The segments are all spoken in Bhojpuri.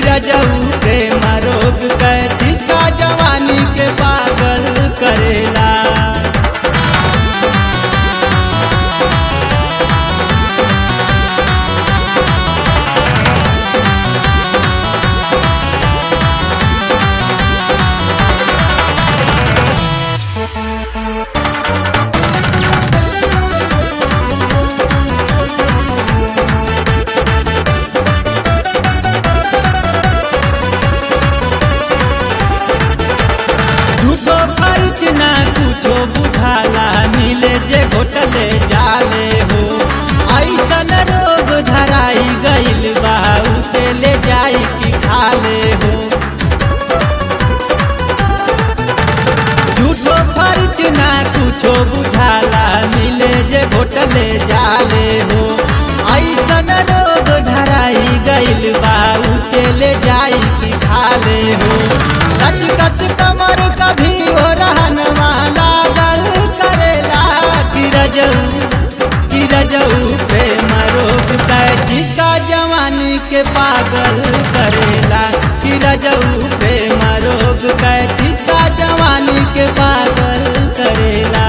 रजऊ प्रेम रोग कै जिसका जवानी के पागल करेला झूठो खर्च ना कुछो बुझाला मिले जे घोटले जाले हो ऐसन रोग धराई गइल बा उसे ले जाई कि खाले हो झूठो खर्च ना कुछो बुझाला मिले जे घोटले जाले हो ऐसन रोग धराई गइल बा उसे ले जाई कि खाले हो लचकत कमर कभी हो रहन वाला गल करेला किरजऊ किरजऊ प्रेम रोग कै जिसका जवानी के पागल करेला किरजऊ प्रेम रोग कै जिसका जवानी के पागल करेला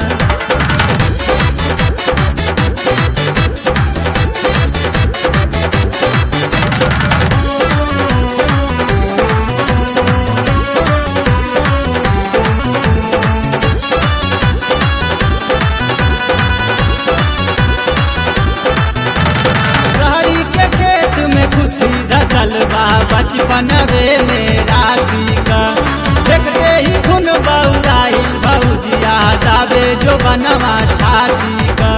रहरी के खेत में खुशी धसल बा बचपनवे में राती का देखते ही खून बउराई भौजिया दावे जो बनवा छाती का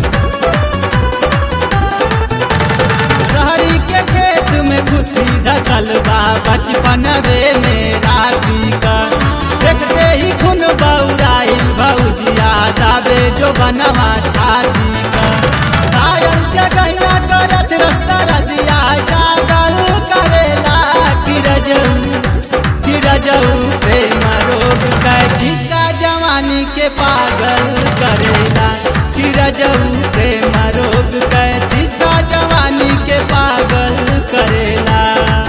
रहरी के खेत में खुशी धसल बा बचपनवे में राती का देखते ही खून बउराई भौजिया दावे जो बनवा छाती का घायल जगैया करत रस्ता रजिया जागल करेला किरजऊ किरजऊ प्रेम रोग कै जिसका जवानी के पागल करेला किरजऊ प्रेम रोग कै जिसका जवानी के पागल करेला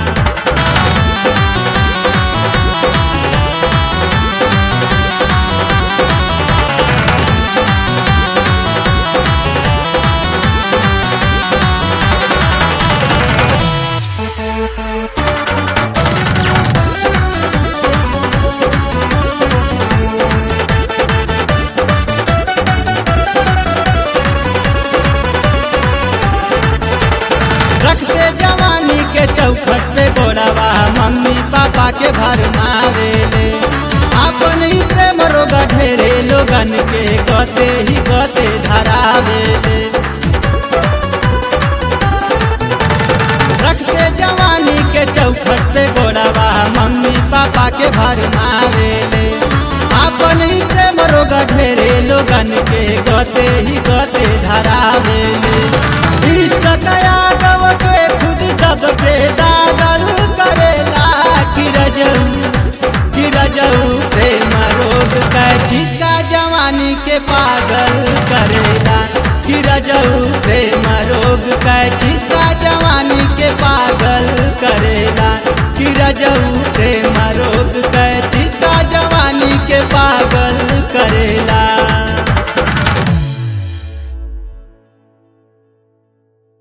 रखते जवानी के चौखट पे गोड़वा मम्मी पापा के भर मारेले अपन ही प्रेम रोग ढेरे लोगन के गते ही गते धरावेले रखते जवानी के चौखट पे गोड़वा मम्मी पापा के भर मारेले अपन ही प्रेम रोग ढेरे लोगन के गते ही गते धरावेले इश्क दया गव के खुद सब पे दागल करेला किरजऊ किरजऊ प्रेम रोग कै जिसका जवानी के पागल करेला किरजऊ प्रेम रोग कै जिसका जवानी के पागल करेला किरजऊ प्रेम